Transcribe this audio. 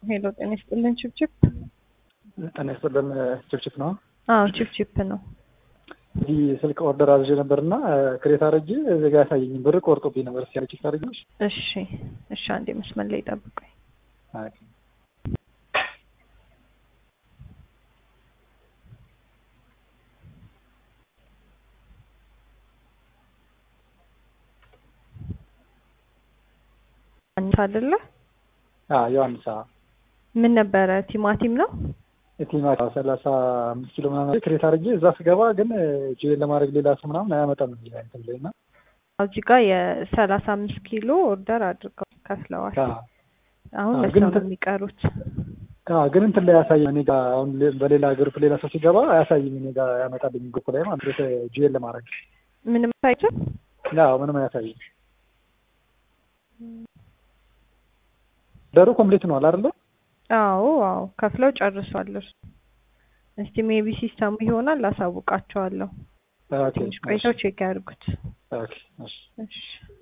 ሄሎ ጤና ይስጥልን ችፕችፕ። ጤና ይስጥልን ችፕችፕ ነው። አዎ ችፕችፕ ነው። እዚህ ስልክ ኦርደር አዝዤ ነበርና ክሬት አድርጌ እዚህ ጋር ያሳየኝ ብር ቆርጦብኝ ነበር። እስኪ ቼክ ታደርጊልሽ? እሺ እሺ፣ አንዴ መስመር ላይ ጠብቁኝ። አንተ አይደለ? አዎ ዮሐንስ። ምን ነበረ? ቲማቲም ነው። ቲማቲም ሰላሳ አምስት ኪሎ ምናምን ክሬት አድርጌ እዛ ስገባ ግን ጆይን ለማድረግ ሌላ ሰው ምናምን አያመጣም እዚህ ላይ እንትን ላይ እና እዚህ ጋር የሰላሳ አምስት ኪሎ ኦርደር አድርገው ከፍለዋል። አሁን አዎ፣ ለሰው ግን ነው እንትን- የሚቀሩት። አዎ፣ ግን እንትን ላይ አያሳይም። እኔ ጋር አሁን ሌ- በሌላ ግሩፕ ሌላ ሰው ሲገባ አያሳይም። እኔ ጋር ያመጣልኝ ግሩፕ ላይ ማለት ጆይን ለማድረግ ምንም ሳይችል አዎ፣ ምንም አያሳይም። ደሩ ኮምፕሊት ነው አይደለ? አዎ አዎ ከፍለው ጨርሷል። እርሱ እስቲ ሜቢ ሲስተሙ ይሆናል አሳውቃቸዋለሁ። ኦኬ ትንሽ ቆይተው ቼክ ያድርጉት። ኦኬ እሺ እሺ